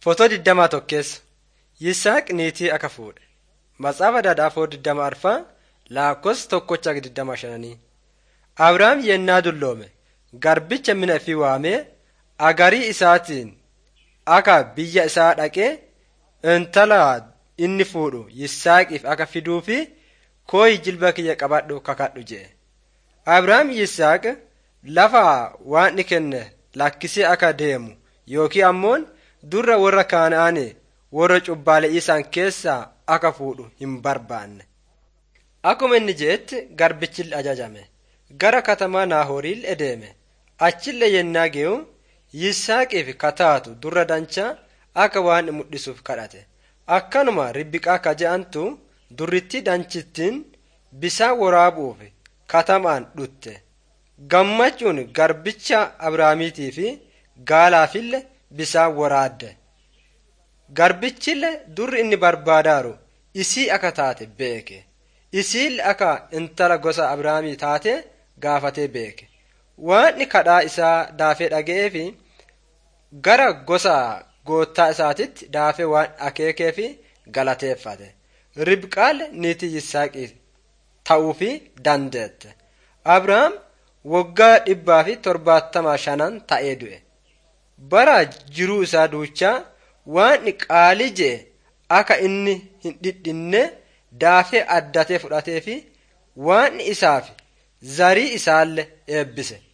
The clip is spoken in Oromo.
Footoo digdamaa tokkeessa Yisaaq niitii akka fuudhe. Matsaafaa Daadhaafoo digdama arfaa lakkoofsa tokkocha digdama shananii. Abrahaam yennaa dulloome garbicha mina ifii waamee agarii isaatiin akka biyya isaa dhaqee intala inni fuudhu Yisaaqiif akka fiduu fi kooyi jilba kiyya qabadhu kakadhu jedhe. Abrahaam Yisaaq lafa waan kenne lakkisee akka deemu yookiin ammoon durra warra Kana'aanii warra cubbaalee isaan keessaa akka fuudhu hin barbaanne. Akkuma inni jedhetti garbichi ajajame. Gara katamaa Naahoriil deeme. Achillee yennaa ge'u Yisaaqiif kataatu durra danchaa akka waan mul'isuuf kadhate. Akkanuma Ribbiqaa akka je'antu durritti danchittiin bisaan waraabuuf katamaan dhutte. Gammachuun garbicha Abrahaamiitii fi gaalaafillee bisaan waraadde. Garbichillee durri inni barbaadaaru isii akka taate beeke. Isiillee akka intala gosa Abrahaamii taate gaafatee beeke. Waan kadhaa isaa daafee dhaga'ee fi gara gosa goottaa isaatitti daafee waan akeekee fi galateeffate. Ribqaal niitii Yisaaqiif ta'uu fi dandeette. Abrahaam waggaa dhibbaa fi torbaattama shanan ta'ee du'e. Bara jiruu isaa duuchaa waan qaalii je'e akka inni hin dhidhinne daafee addatee fudhatee fi waan isaaf zarii isaallee eebbise.